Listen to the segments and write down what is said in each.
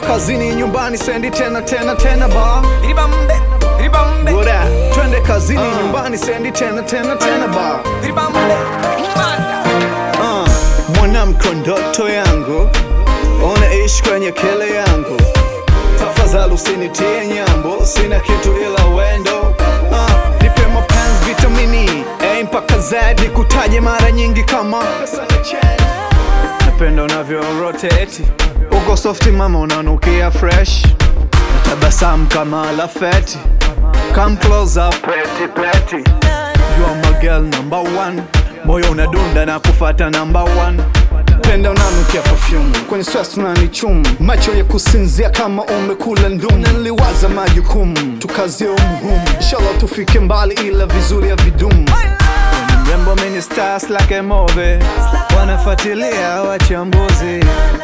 kazini nyumbani sendi tena tena tena ba Ribambe, ribambe, Bora, twende kazini nyumbani sendi tena tena tena ba ribambe, mata. uh, mwanamko ndoto yangu unaishi kwenye kele yangu tafadhali usinitie nyambo sina kitu ila wendo uh, nipe mapenzi vitamini A mpaka Z nikutaje mara nyingi kama napenda unavyo rotate uko softi mama unanukia fresh tabasamu kama lafeti come close up peti peti You are my girl number one moyo unadunda na kufata number one penda unanukia perfume kwenye stress unanichum macho ya kusinzia kama umekula ndum na niliwaza majukumu tukazie umuhumu inshallah tufike mbali ila vizuri ya vidumu Ni mrembo mini stars like a movie wanafuatilia wachambuzi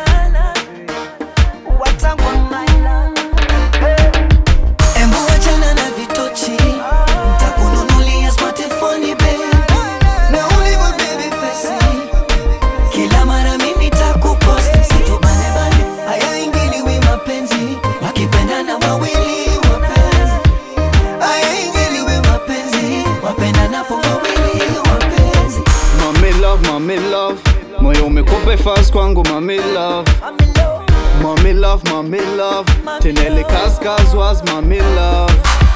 Embu achana na vitochi, nitakununulia smartphone baby. Na ulivyo baby face, kila mara mimi nitakupost. Situbane bane, haya ingiliwi mapenzi, wakipendana wawili wapenzi. Haya ingiliwi mapenzi, wapendanapo wawili wapenzi. Mami love, mami love moyo umekupa fast kwangu mami love Mami love, mami love Tenele kaskaz was mami love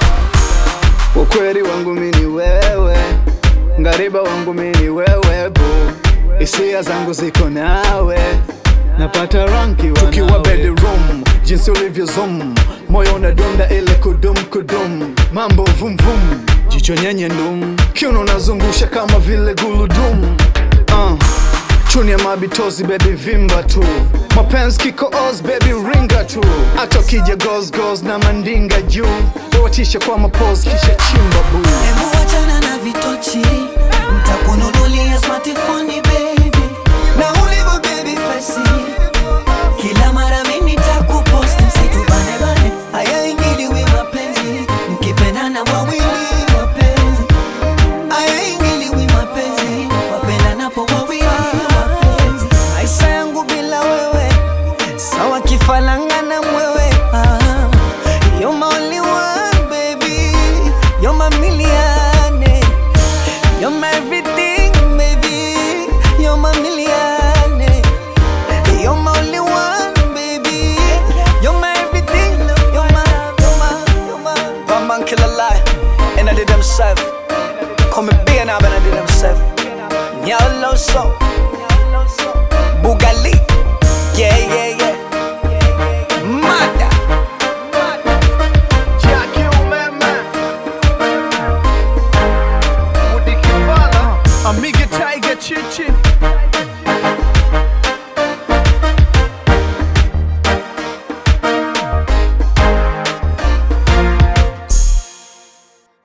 Ukweli wangu mini wewe Ngariba wangu mini wewe bu Hisia zangu ziko nawe Napata ranki Tukiwa bedroom Jinsi ulivyo zoom Moyo unadunda ile kudum kudum Mambo vum vum Jicho nyenye ndum Kiuno unazungusha kama vile guludum uh. Chuni ya mabitozi baby vimba tu mapenzi kiko oz baby ringa tu hata ukija goes goes na mandinga juu watisha kwa mapozi kisha chimba buu Embu achana na vitochi, nitakununulia smartphone baby. Na ulivyo baby face, kila mara mimi nitakupost. Msitubane bane, haya ingiliwi mapenzi, mkipendana wawili wapenzi. Haya ingiliwi mapenzi, wapendanapo wawili wapenzi. Maisha yangu bila wewe, sawa kifalanga na mwewe. Ah, you're my only one, baby. You're my millionaire. You're my everything, baby. You're my millionaire. You're my only one, baby. You're my everything. You're my, you're my, you're my. Bad man kill a lie, and I did himself. Come and be an and I did himself. Nyalo so, Bugali, yeah, yeah, yeah. Mata, Jackie umeme Mudi Kimbala Amiga Tiger Chichi